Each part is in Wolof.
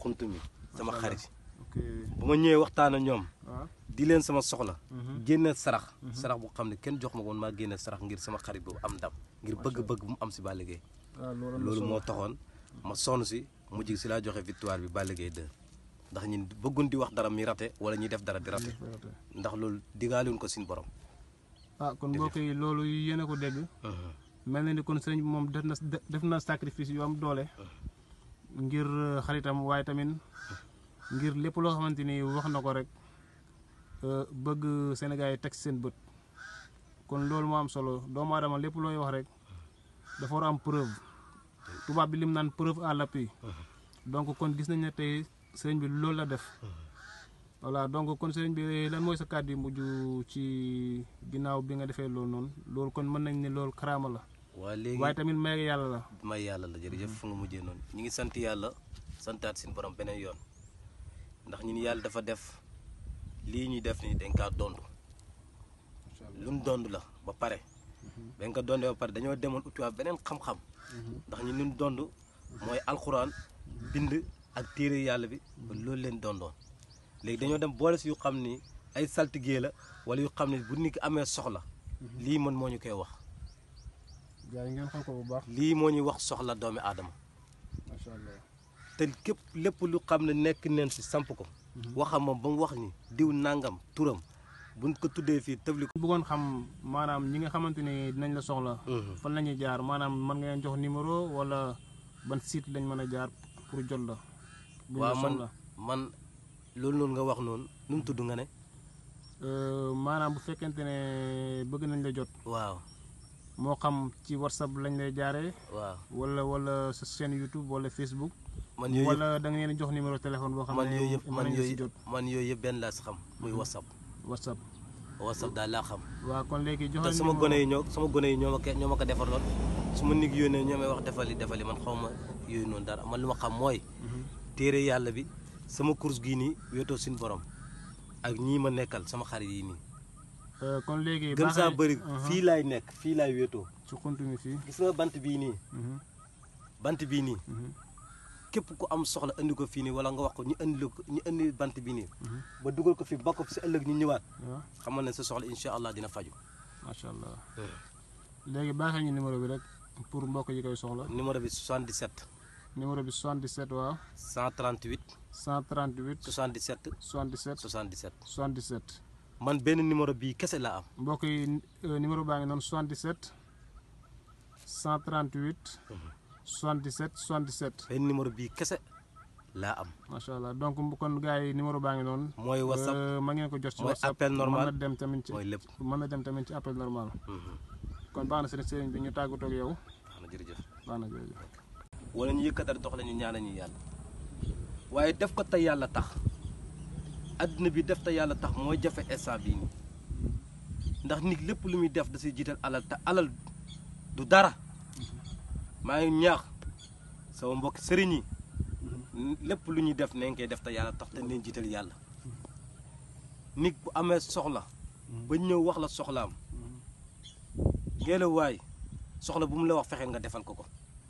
xunt mi sama Macha xarit ok bu ma ñëwee waxtaan ak ñoom waaw di leen sama soxla Mhm. génne sarax sarax bu xam ne kenn jox ma ko woon maa génne sarax ngir sama xarit boobu am ndam ngir bëgg-bëgg bu mu am si Balla Gaye waaw loolu am na loolu solo. moo taxoon ma sonn si mujj si laa joxe victoire bi Balla Gaye 2 ndax ñun bëggun di wax dara mi rate wala ñuy def dara di rate ndax loolu digaaluñ ko suñu borom ah kon mbokk yi loolu yéen a ko dégg mel na ni kon sëriñ bi moom def na def na sacrifice yu am doole ngir euh, xaritam waaye tamit ngir lépp loo xamante ni wax na ko rek euh, bëgg Sénégal yi teg ci seen bët kon loolu moo am solo doomu aadama lépp looy wax rek dafa war a am preuve tubaab bi lim naan preuve à l'appui donc kon gis nañ ne tey sëriñ bi loolu la def voilà donc kon sëriñ bi lan mooy sa kàddu yu mujj ci ginnaaw bi nga defee loolu noonu loolu kon mën nañ ne loolu karaama la waa léegi waaye tamit may yàlla la may yàlla la jërëjëf fu nga mujjee noonu ñu ngi sant yàlla santaat suñu borom beneen yoon ndax ñun yàlla dafa def lii ñuy def ni dañ kaa dond luñ dond la ba pare dañ ko dondee ba pare dañoo demoon utiwaat beneen xam-xam ndax ñu luñ dond mooy alxuraan bind ak téere yàlla bi ba loolu leen dondoon léegi dañoo dem boole si yu xam ni ay saltigee la wala yu xam ne bu nit ki amee soxla lii man moo ñu koy wax gars yi ngeen xam ko bu baax lii moo ñuy wax soxla doomi aadama macha allah te képp lépp lu xam ne nekk neen si samp ko waxam moom ba mu wax ni diw nangam turam buñ ko tuddee fii tëbli ko bëggoon xam maanaam ñi nga xamante ni dinañ la soxla fan la ñuy jaar maanaam mën nga leen jox numéro wala ban site lañ mën a jaar pour jot la buñ la waaw man soxla man loolu noonu nga wax noonu nu mu tudd nga ne Euh, maanaam bu fekkente ne bëgg nañ la jot waaw moo xam ci whatsapp lañ lay jaaree waaw wala wala sa chaîne YouTube wala Facebook man yooyu yëpp wala da nga leen jox numéro téléphone boo xam man ne yooyu yëpp mën man nañ la si yooyu jot man yooyu yëpp benn laa si xam muy whatsapp whatsapp whatsapp daal laa xam waaw kon léegi te joxe sama gone yi ñoo sama gone yi ñoo ma ko ñoo ma ko defarloon su ma nit yónnee ñoo may wax defali defali man xaw ma yooyu noonu dara man lu ma xam mooy téere yàlla bi sama course gii nii wéetoo suñu borom ak ñii ma nekkal sama xarit yi nii kon léegi gën saa bëri Uh-huh. fii laay nekk fii laay wéetoo ci xunt mi fii gis nga bant bii nii Mhm, bant bii nii mhm, képp ku am soxla indi ko fii nii wala nga wax ko ñu indi la ko ñu indi bant bii nii mhm. ba dugal ko fii ba ko si ëllëg ñu ñëwaat waaw xamal ne sa soxla incha allah dina faju macha allah léegi baaxee ñu numéro bi rek pour mbokk yi koy soxla numéro bi 77 numéro bi 77 waaw 138 138 77 77 77 77 man benn numéro bii kese laa am mbokk yi euh, numéro baa ngi noonu 77 138 77 77 benn numéro bii kese laa am macha allah donc bu kon gars yi numéro baa ngi noonu. mooy whatsapp Euh, ma ngeen ko jot ci mooy whatsapp appel normal. mën na dem tamit ci mooy lépp mën na dem tamit ci appel normal kon baax na sëriñ sëriñ bi ñu tàggatoo ak yow wax na jërëjëf baax na jërëjëf. wala ñu yëkkatal dox la ñu ñaanal ñu yàlla waaye def ko te yàlla tax adduna bi def te yàlla tax mooy jafe instant bii nii ndax nit lépp lu muy def da siy jiital alal te alal du dara maa ngi ñaax sama mbokk sëriñ yi lépp lu ñuy def nañ koy def te yàlla tax te nañ jiital yàlla nit bu amee soxla ba ñëw wax la soxlaam ngelawaay soxla bu mu la wax fexeel nga defal ko ko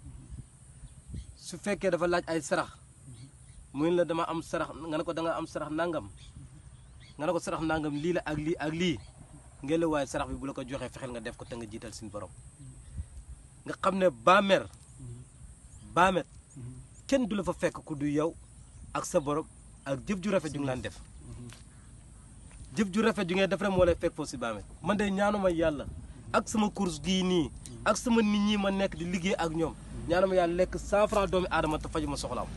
su fekkee dafa laaj ay sarax muy la dama am sarax nga ne ko da nga am sarax nangam nga ne ko sarax nangam lii la ak lii ak lii ngelawaay sarax bi bu la ko joxee fexeel nga def ko te nga jiital suñu borom nga xam ne baamer baamet kenn du la fa fekk ku du yow ak sa borom ak jëf ju rafet ju ngi laan def jëf ju rafet ju ngay def rek moo lay fekk foofu si baamet man de ñaanuma yàlla ak sama course gii nii ak sama nit ñi ma nekk di liggéey ak ñoom ñaanuma yàlla lekk cent franc doomi aadama te faju ma soxlaam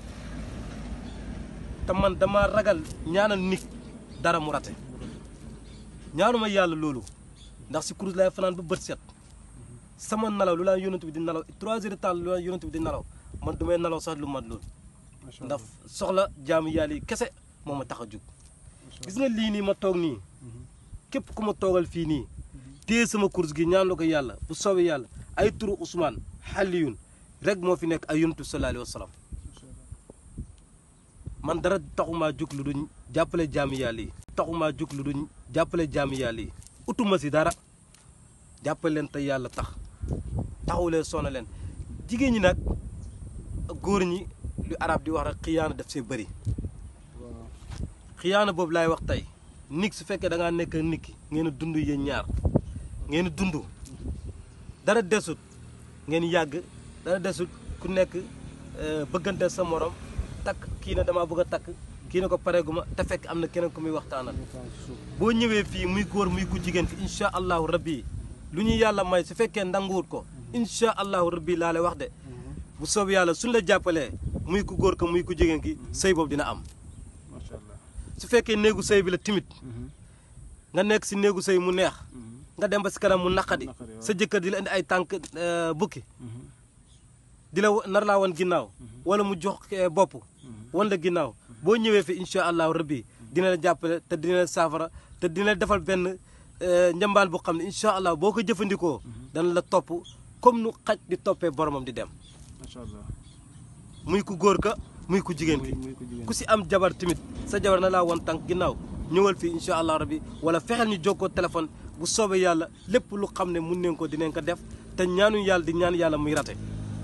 te man dama ragal ñaanal nit dara mu rate ñaanuma yàlla loolu ndax si course lay fanaan ba bët set sama nalaw lu laa yonent bi di nalaw trois heures de temps lu laa yonent bi di nalaw man du may nalaw sax lu mat loolu macha ndax soxla jaamu yàlla yi kese moo ma tax a jug gis nga lii nii ma toog nii képp ku ma toogal fii nii téye sama course gi ñaan la ko yàlla bu soobee yàlla ay turu Ousmane Xaliyun rek moo fi nekk ay yonent sallallahu alayhi wa sallam man dara taxumaa jug lu duñ jàppale jaamu yàlla yi taxumaa jug lu duñ jàppale jaamu yàlla yi utuma si dara jàppale leen te yàlla tax taxaw leen sona leen jigéen ñi nag góor ñi lu arab di wax rek xiyaana def see bëri waaw xiyaana boobu laay wax tey nit su fekkee da ngaa nekk ak nit ki ngeen a dund yéen ñaar ngeen a dund dara desut ngeen yàgg dara desut ku nekk euh, bëggante sa morom takk kii ne damaa bëgg a takk kii ne ko pareeguma te fekk am na keneen ku muy waxtaanal ñu faa ci suuf boo ñëwee fii muy góor muy ku jigéen ki incha allahu rabbi lu ñu yàlla may su fekkee nanguwut ko incha allahu rabbi laa lay wax de bu soob yàlla suñ la jàppalee muy ku góor ko muy ku jigéen ki sëy boobu dina am macha allah su fekkee néegu sëy bi la timit nga nekk si néegu sëy mu neex nga dem ba si kanam mu naqadi Naqadi, waaw. sa jëkkër di la indi ay tànk euh, bukki di la wa- nar laa wan ginnaaw wala mu jox eh, bopp wan la ginnaaw boo ñëwee fi incha allahu rabbi dina la jàppale te dina la saafara te dina la defal benn eh, njambaan bu xam ne incha allah boo ko jëfandikoo dana la topp comme nu xaj di toppee boromam di dem macha allah muy ku góor ka muy ku jigéen ki muy muy ko jigéen ku si am jabar tamit sa jabar na laa wan tànk ginnaaw ñëwal fii incha allah rabbi wala fexeel ñu jokkoo téléphone bu soobee yàlla lépp lu xam ne mun nañ ko dinañ ko def te ñaanuñ yàlla di ñaan yàlla muy rate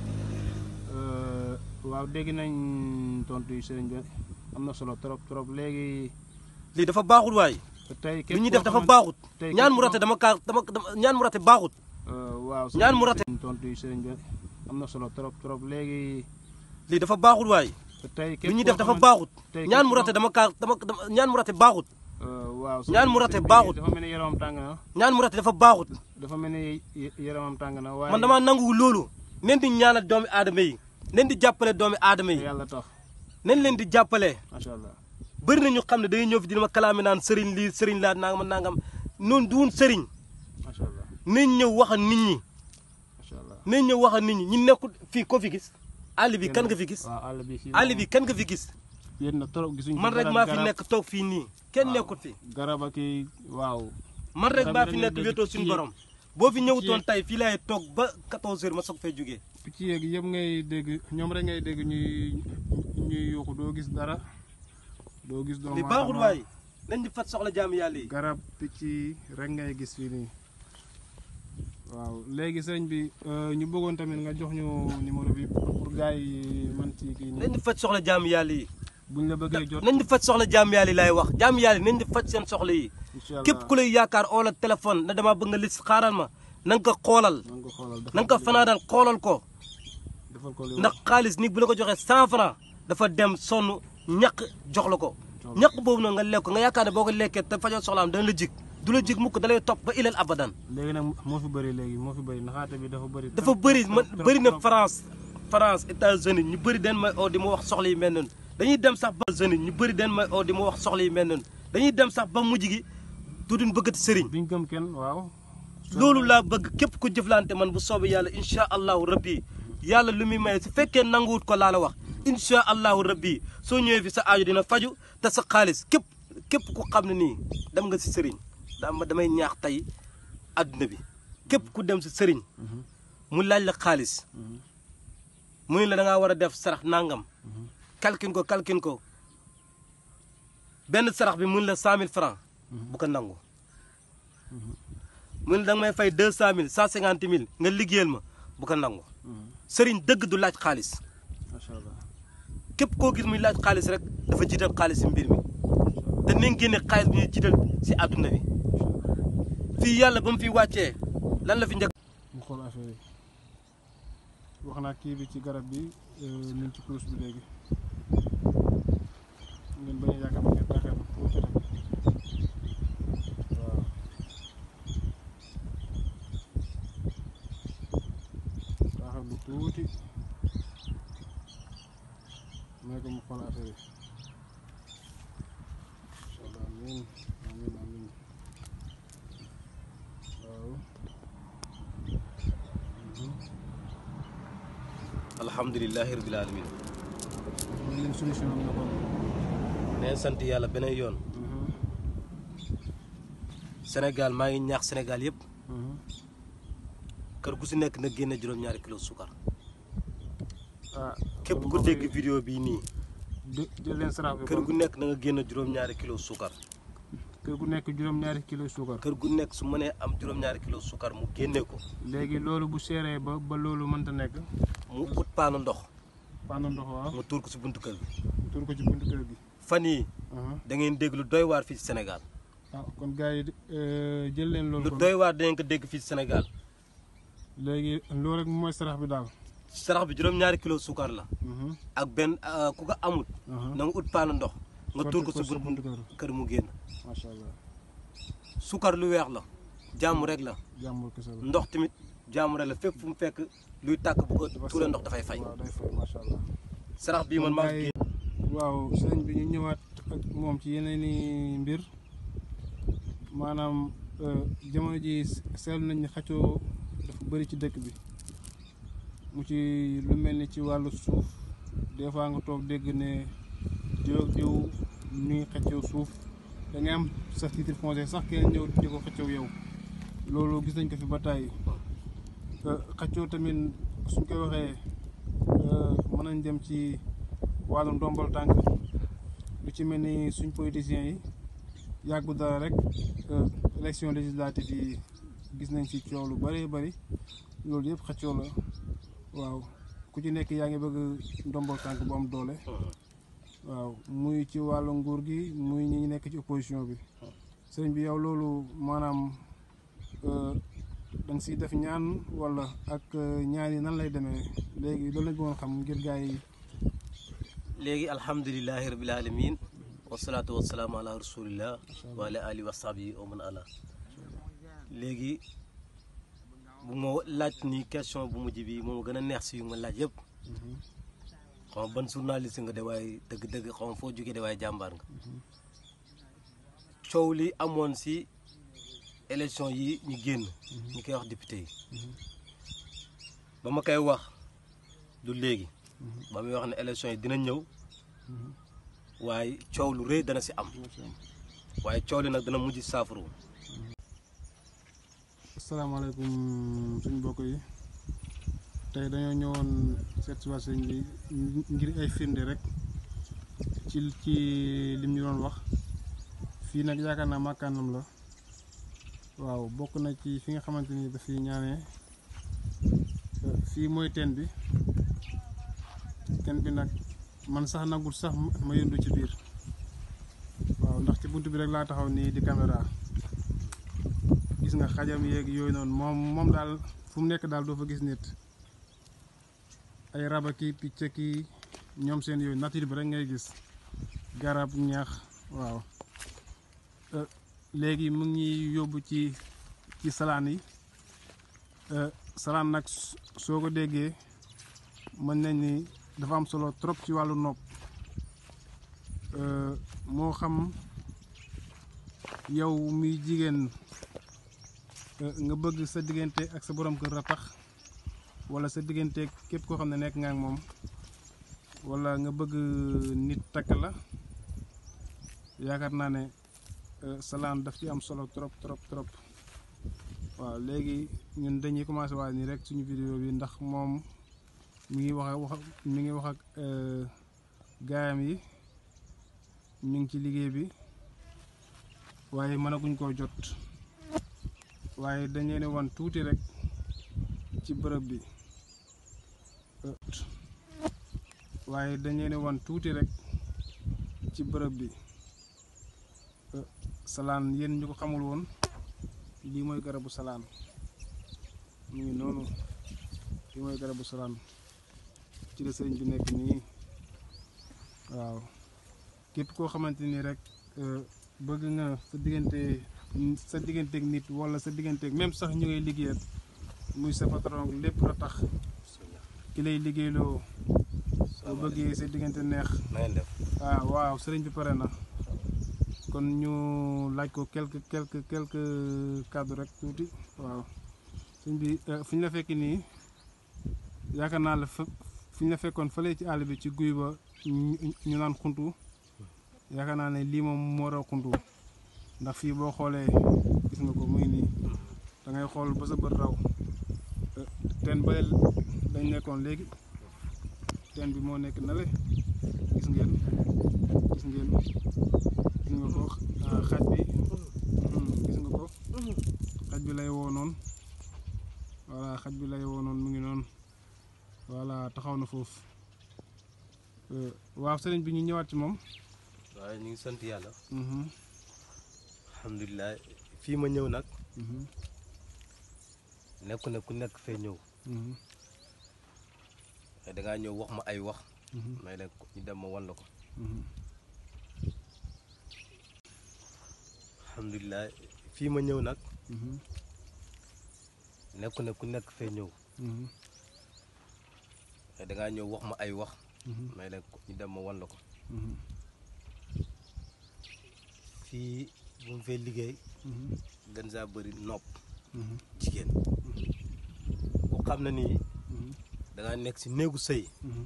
Euh, waaw dégg nañ tontu yi sëriñ bi am na solo trop trop léegi lii dafa baaxul waay tey lu ñuy def dafa baaxut tey ñaan mu képp rate dama kaa dama dama ñaan mu rate baaxut waaw ñaan mu rate. tontu yi sëriñ bi am na solo trop trop léegi lii dafa baaxul waay tey lu ñuy def dafa baaxut tey ñaan képp mu rate dama kaa dama dama ñaan mu rate baaxut waaw ñaan mu rate sëriñ bi baaxut. dafa mel ni yaramam tàng na ñaan mu rate dafa baaxut dafa mel ni y- yaramam tàng na waaye man damaa nangu loolu nen di ñaanal doomi aadama yi nen di jàppale doomi aadama te yi yàlla tax nen leen di jàppale macha allah bëri na ñu xam ne day ñëw fi dina ma kalaame naan sëriñ lii sëriñ laa nangam nangam noonu duun sëriñ macha allah nañ ñëw wax ak nit ñi macha allah nañ ñëw wax ak nit ñi ñu nekkul fii ko fi gis àll bi kan nga fi gis waaw àll bi fii àll bi kan nga fi gis yéen na trop gisuñ man rek maa fi nekk toog fii nii kenn nekkul fi garab ak i waaw man rek Garab maa yi fi dañuy nekk dégg wéetoo picc suñu yi. borom boo fi ñëwutoon yi. tey fii laay toog ba 14 heures ma soog fay jógee picc yeeg yëpp ngay dégg ñoom rek ngay dégg ñuy ñuy yuuxu doo gis dara doo gis doomu li baaxul aadama. waay nañ di fat soxla jaamu yàlla yi garab picc yi rek ngay gis fii nii waaw léegi sëriñ bi euh, ñu bëggoon tamit nga jox ñu numéro bi pour gars yi man ci kii nañ nii di faj soxla jaamu yàlla yi buñ la bëggee jot nañ di faj soxla jaamu yàlla yi laay wax jaamu yàlla yi nañ di faj seen soxla yi incha allah képp ku lay yaakaar oo la téléphone na damaa bëgg nga lis xaaral ma na nga ko xoolal na nga ko xoolal na nga ko fanaanal xoolal ko defal ko li ndax xaalis nit bu la ko joxee cent franc dafa dem sonn ñaq jox la ko ñaq boobu noonu nga lekk ko nga yaakaar ne boo ko lekkee te fajoo soxlaam dana la jig du la jig mukk da lay topp ba ilal abadan léegi nag moo fi bëri léegi moo fi bëri naxaate bi dafa bëri dafa bëri man bëri na France France États-Unis ñu bëri den may oo di ma wax soxla yi mel noonu dañuy dem sax ba États-Unis ñu bëri den may oo di ma wax soxla yi mel noonu dañuy dem sax ba mujj gi duduñ bëggati sëriñ duñ gëm kenn waaw loolu laa bëgg képp ku jëflante man bu soobee yàlla incha allahu rabbi yàlla lu muy maye su fekkee nanguwut ko laa la wax incha allahu rabbi soo ñëwee fi sa aajo dina faju te sa xaalis képp képp ku xam ne nii dem nga si sëriñ dama damay ñaax tey adduna bi képp ku dem si sëriñ mu laaj la xaalis mu ne la da ngaa war a def sarax nangam kalkin ko kalkin ko benn sarax bi mu ne la cent mille francs bu ko nangu mu ne da nga may fay deux cent mille cent cinquante mille nga liggéeyal ma bu ko nangu sëriñ dëgg du laaj xaalis macha allah képp koo gis muy laaj xaalis rek dafa jiital xaalis si mbir mi te nañ génne xaalis bi ñuy jiital si àdduna bi fii yàlla ba mu fi wàccee lan la fi njëkk mu xool affaire yi wax naa kii bi ci garab bi ñu ngi ci kurus bi léegi ngeen bañ a yaakaar ngeen taxee ma tuuti rek waaw taxaw lu tuuti may ko mu xool affaire yi incha allah amiin amiin amiin waaw alhamdulilahi rabil alamin man leen solution am na kon neen sant yàlla beneen yoon Sénégal maa ngi ñaax Sénégal yëpp kër gu si nekk na génne juróom-ñaari kilo sukar ah képp kon ku mbokk dégg yi, vidéo bii nii jë- jël leen sarax bi kër kon gu nekk na nga génne juróom-ñaari kilo sukar kër gu nekk juróom-ñaari kilo suukar kër gu nekk su mënee am juróom-ñaari kilo sukar mu génne ko léegi loolu bu seeree ba ba loolu mënta nekk mu ut paanu ndox paanu ndox waaw nga tuur ko si buntu kër gi tur ko ci buntu kër gi fan yii aha da ngeen dégg lu doy waar fii si Sénégal ah kon gars yi euh, jël leen loolu lu kon doy waar dangeen ko dégg fii si Sénégal léegi loolu rek mooy sarax bi daal sarax bi juróom-ñaari kilo suukar la Mhm, ak benn ah, ku ko amut aha. na nga ut paanu ndox nga tuur ko Sotti si ko sa buntu buntu kër. kër mu génn macha allah suukar lu weex la jàmm rek la jàmbur kese la ndox tamit jàmm rek la fépp fu mu fekk luy tàkk bu ko Dafa tuure set. ndox dafay fay waaw day fay macha allah sarax bii man maa Kon gars yi- waaw sëriñ bi ñu ñëwaat ak moom ci yeneen i mbir maanaam euh, jamono ji seetlu nañ ne xaccoo dafa bëri ci dëkk bi mu ci lu mel ni ci wàllu suuf des fois nga toog dégg ne diw ak diw ñu ngi xaccoo suuf da ngay am sa titre foncier sax kenn ñëw di ko xaccoo yow loolu gis nañ ko fi ba tàyyi Euh, xaccoo tamit suñ koy waxee euh, mën nañ dem ci wàllu ndombal tànk lu ci mel ni suñ politiciens yi yàggu dara rek euh, élection législative yi gis nañ ci coow lu bëree bëri loolu yëpp xaccoo la waaw ku ci nekk yaa ngi bëgg ndombal tànk bu am doole waaw muy ci wàllu nguur gi muy ñi nekk ci opposition bi sëriñ bi yow loolu maanaam euh, da nga siy def ñaan wala ak euh, ñaan yi nan lay demee léegi loolu lañ bëggoon xam ngir gars yi léegi alhamdulilahi rabil alamin wasalaatu wasalaamu ala rasulillah wa ala alihi wa sahbihi wa man ala léegi bu ma laaj ni question bu mujj bi moom gën a neex si yu ma laaj yëpp xaw ma ban journaliste nga de waaye dëgg-dëgg xaw ma foo jógee de waaye jàmbaar nga coow li amoon si élection yi ñu génn ñu koy wax député yi ba ma koy wax du léegi ba muy wax ne élection yi dina ñëw waaye coow lu rëy dana si am waaye coow li nag dana mujj saafaru asalaamaaleykum suñu mbokk yi tey dañoo ñëwoon seet si waa sëñ bi ngir ay firnde rek ci ci lim ñu doon wax fii nag yaakaar naa màkkaanam la waaw bokk na ci fi nga xamante ni dafiy ñaanee euh, fii mooy teen bi teen bi nag man sax nagul sax ma yëndu ci biir waaw ndax ci bunt bi rek laa taxaw nii di caméra gis nga xajam yeeg yooyu noonu moom moom daal fu mu nekk daal doo fa gis nit ay raba ki picc ki ñoom seen yooyu nature bi rek ngay gis garab ñax waaw Euh, léegi mu ngi yóbbu ci ci salaan yi Euh, salaan nag s- soo ko déggee mën nañ ni dafa am solo trop ci wàllu nopp Euh, moo xam yow muy jigéen Euh, nga bëgg sa diggante ak sa borom kër ratax wala sa diggante képp koo xam ne nekk nga ak moom wala nga bëgg nit takk la yaakaar naa ne euh, salaan daf ci am solo trop trop trop waaw léegi ñun dañuy commencé waat nii rek suñu vidéo bi ndax moom mi ngi wax ak wax mi ngi wax ak euh, gaayam yi ñu ngi ci liggéey bi waaye mënaguñ koo jot waaye dañ leen wan tuuti rek ci bërëb bi Euh, waaye dañ leen wan tuuti rek ci bërëb bi Euh, salaan yéen ñu ko xamul woon lii mooy garabu salaan mu ngi noonu lii mooy garabu salaan ci la sëriñ bi nekk nii waaw képp koo xamante ni rek euh, bëgg nga sa diggante sa digganteeg nit wala sa digganteeg même sax ñu ngay liggéeyal muy sa patron lépp la tax ki lay liggéeyloo bu bëggee sa diggante neex na ngeen def ah waaw sëriñ bi pare na kon ñu laaj ko quelque quelque quelque cadre rek tuuti waaw sëriñ bi euh, fi ñu la fekk nii yaakaar naa la fa fi ñu la fekkoon fële ci àll bi ci guy ba ñu ñu naan xuntu yaakaar naa ne lii moom moo raw xuntu ndax fii boo xoolee gis nga ko muy nii da ngay xool ba sa bët raw Euh, teen ba dañ nekkoon léegi teen bi moo nekk na le gis ngeen gis ngeen gis nga ko ah, xaj bi hmm, gis nga ko xaj bi lay woo noonu voilà xaj bi lay woo noonu mu ngi noonu voilà taxaw na foofu Euh, waaw sëriñ bi ñu ñëwaat ci moom. waaye ñu ngi sant yàlla Mhm, alhamdulilah fii ma ñëw nag mhm, nekku ne ku nekk fee ñëw mhm, mais dangaa ñëw wax ma ay wax mhm, may leen ñu dem ma wan la ko mhm, alhamdulilah fii ma ñëw nag mhm, nekku ne ku nekk fee ñëw mhm, mais dangaa ñëw wax ma ay wax mhm, may leen ñu dem ma wan la ko mhm, fii bu mu fee liggéey mhm, gën saa bëri nopp mhm, jigéen ku xam na nii mhm, dangaa nekk si néegu sëy mhm,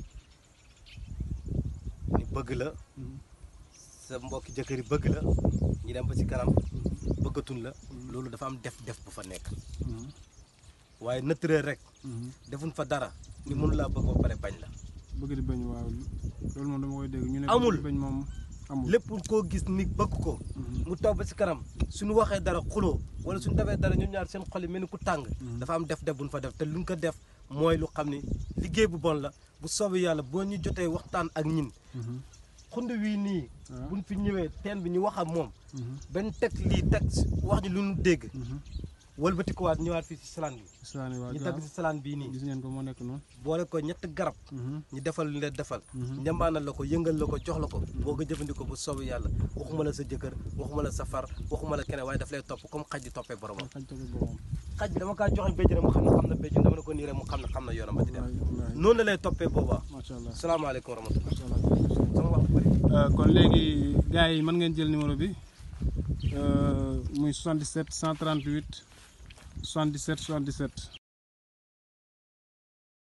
ni bëgg la mhm, sa mbokki jëkkër yi bëgg la ñu dem ba ci kanam bëggatun la loolu dafa am def def bu fa nekk mhm, waaye nëttëree rek mhm. defuñ fa dara ni mënu laa bëgg ba pare bañ la bëgg di bañ waaw loolu moom dama koy dégg ñu ne Amul. bëgg di bañ moom amul lépp koo gis ni bëgg ko Mhm, mu toog ba ci kanam suñu waxee dara xuloo wala suñu defee dara ñun ñaar seen xol yi mel ni ku tàng Mhm. dafa am def def buñ fa def te luñ ko def mooy lu xam ni liggéey bu bon la bu soobee yàlla boo ñu jotee waxtaan ak ñin mhm, xund wii nii waaw, buñ fi ñëwee teen bi ñu wax ak moom mhm, benn teg lii teg si wax ñu lu ñu dégg mhm. wëlbatikuwaat ñëwaat fii si salaan bi islaani waa ñu gaaw teg si salaan bii nii gis ngeen ko moo nekk noonu boole ko ñett garab Mhm, ñu defal lu leen defal mhm, njambaanal la ko yëngal la ko jox la ko boo ko jëfandikoo bu soobee yàlla waxuma la sa jëkkër waxuma la sa far waxuma la keneen waaye daf lay topp comme xaj di toppee boromam xaj ko boppam xaj bi dama kaa joxe béjjën mu xam ne xam na béjjën dama ne ko nii rek mu xam ne xam na yoonam ba di dem wallaay wallaay noonu la lay toppee boobaa macha allah salaamaaleykum wa rahmatulah macha allah sama wax bu bëri Euh, kon léegi gars yi mën ngeen jël numéro bi euh, muy 77 138 77 77